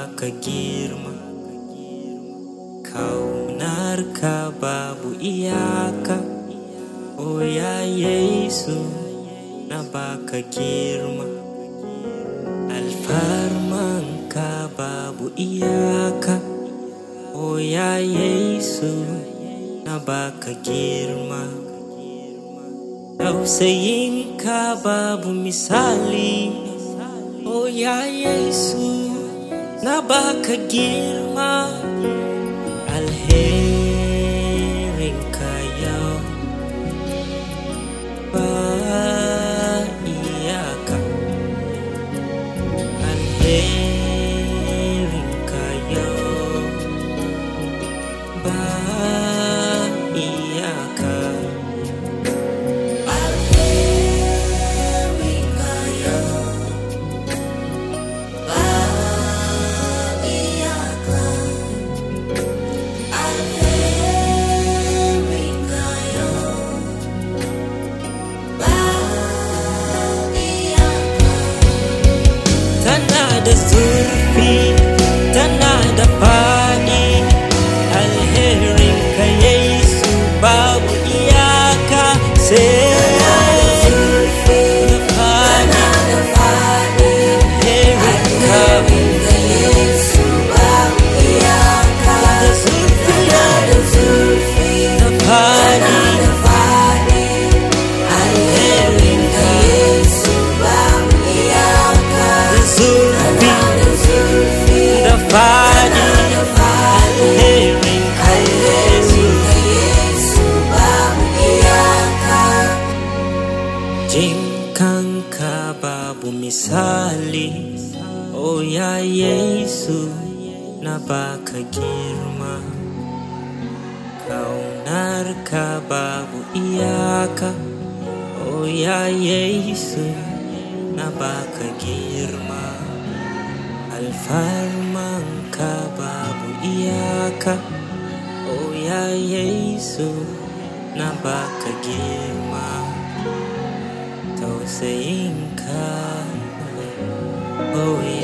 baka girma Kaunarka babu iyaka O ya Yesu na baka girma Alfarmanka babu iyaka O ya Yesu na baka girma Tausayinka babu misali O ya Yesu na baka girma Alherinka yau ba iyaka Alherinka yau ba iyaka tana da zurfi tana da faɗi alherin ka yesu babu iyaka sai da faɗi alherin ka da zurfi da faɗi alherin ka da zurfi da faɗi alherin ka yesu Jinkanka babu misali O ya Yesu na baka girma Kaunarka babu iyaka O ya Yesu na baka girma Alfarmanka babu iyaka O ya Yesu na baka girma tausayinka oh